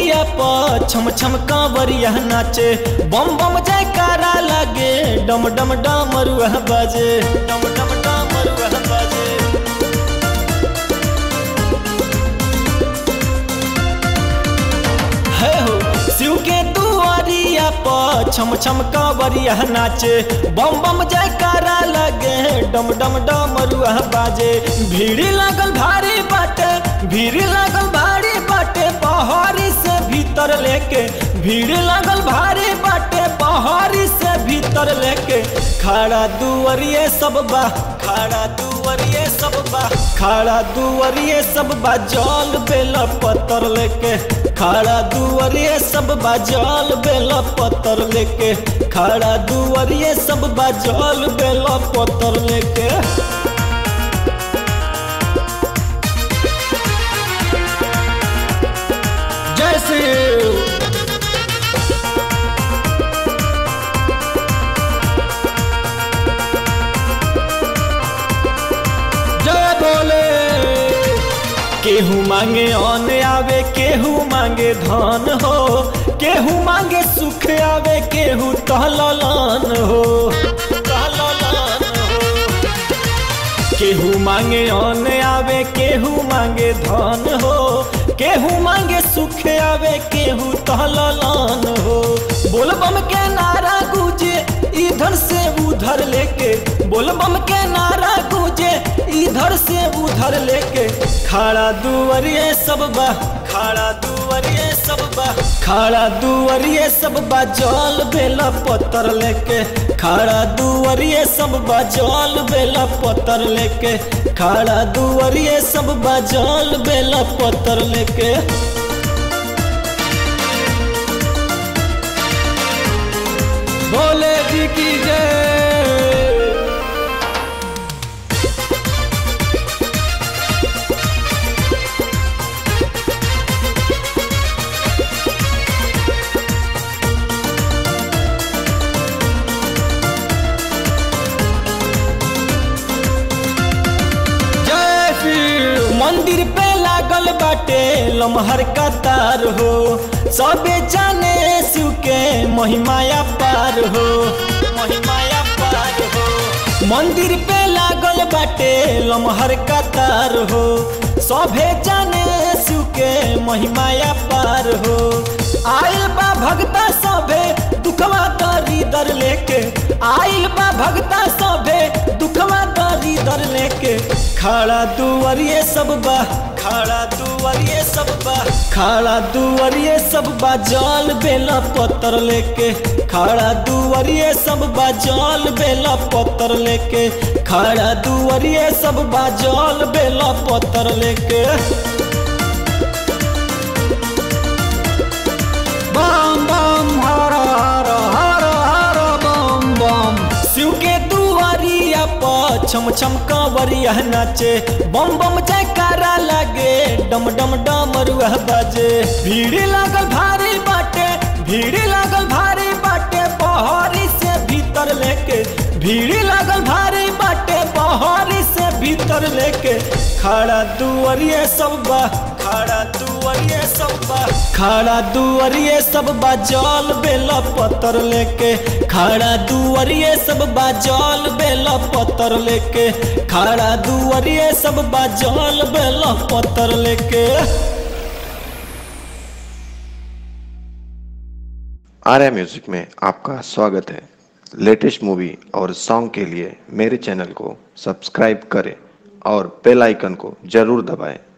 दुआरिया पर छम छम कांवरिया नाचे बम बम जयकारा लगे डम डम डमरुआ बाजे डम डम डमरुआ बाजे है हो शिव के दुआरिया पर छम छम कांवरिया नाचे बम बम जयकारा लगे डम डम डमरुआ बाजे भीड़ लागल भारी बाटे भीड़ लागल भारी बाटे पहाड़ी से भीतर लेके भीड़ लागल भारी बाटे पहाड़ी से भीतर लेके खड़ा दुआरिये सब बा खड़ा दुआरिये सब बा खड़ा दुआरिये सब बा जल बेला पत्थर लेके खड़ा दुआरिये सब बा जल बेला पत्थर लेके खड़ा दुआरिये सब बा जल बेला पत्थर लेके जय श्री जय बोले केहू मांगे अन आवे केहू मांगे धन हो केहू मांगे सुख आवे केहू तहलन हो तहलन हो केहू मांगे अन आवे केहू मांगे धन हो केहू मांगे सुख आवे केहू तहलन हो बोलबम के नारा गूंजे इधर से उधर लेके बोलबम के नारा गूंजे इधर से उधर लेके खड़ा दुआरिये सब बा खड़ा दुआरिये सब बा खड़ा दुआरिये सब बा जल बेला पत्थर लेके खड़ा दुआरिये सब बा जल बेला पत्थर लेके खड़ा दुआरिये सब बा जल बेला पत्थर लेके भोले जी की जय जय श्री मंदिर पे लागल बाटे लमहर कतार हो सबे जाने शिव के महिमाया पार हो महिमाया पार हो मंदिर पे लागल बाटे लमहर कतार हो सभे जाने शिव के महिमाया पार हो आइल बा भगता सभे दुखवा दरी दर लेके आइल बा भगता सभे दुखवा दरी दर लेके खड़ा दुआरिये सब बा खड़ा दुआरिये सब बा खड़ा दुआरिये सब बा जल बेला पत्थर लेके खड़ा दुआरिये सब बा जल बेला पत्थर लेके खड़ा दुआरिये सब बा जल बेला पत्थर लेके बम बम हर हर हर हर बम बम शिव के दुआरिया पर छम छम कांवरिया नाचे बम बम जयकारा लगे डम डम डमरुआ बाजे भीड़ लागल भारी बाटे भीड़ लागल भारी बाटे पहाड़ी से भीतर लेके भीड़ लागल भारी बाटे पहाड़ी से भीतर लेके खड़ा दुआरिये सब बा खड़ा दुआरिये सब बा खड़ा दुआरिये सब बा जल बेला पत्थर लेके खड़ा दुआरिये सब बा जल बेला पत्थर लेके खड़ा दुआरिये सब बा जल बेला पत्थर लेके आर्या म्यूजिक में आपका स्वागत है लेटेस्ट मूवी और सॉन्ग के लिए मेरे चैनल को सब्सक्राइब करें और बेल आइकन को जरूर दबाएं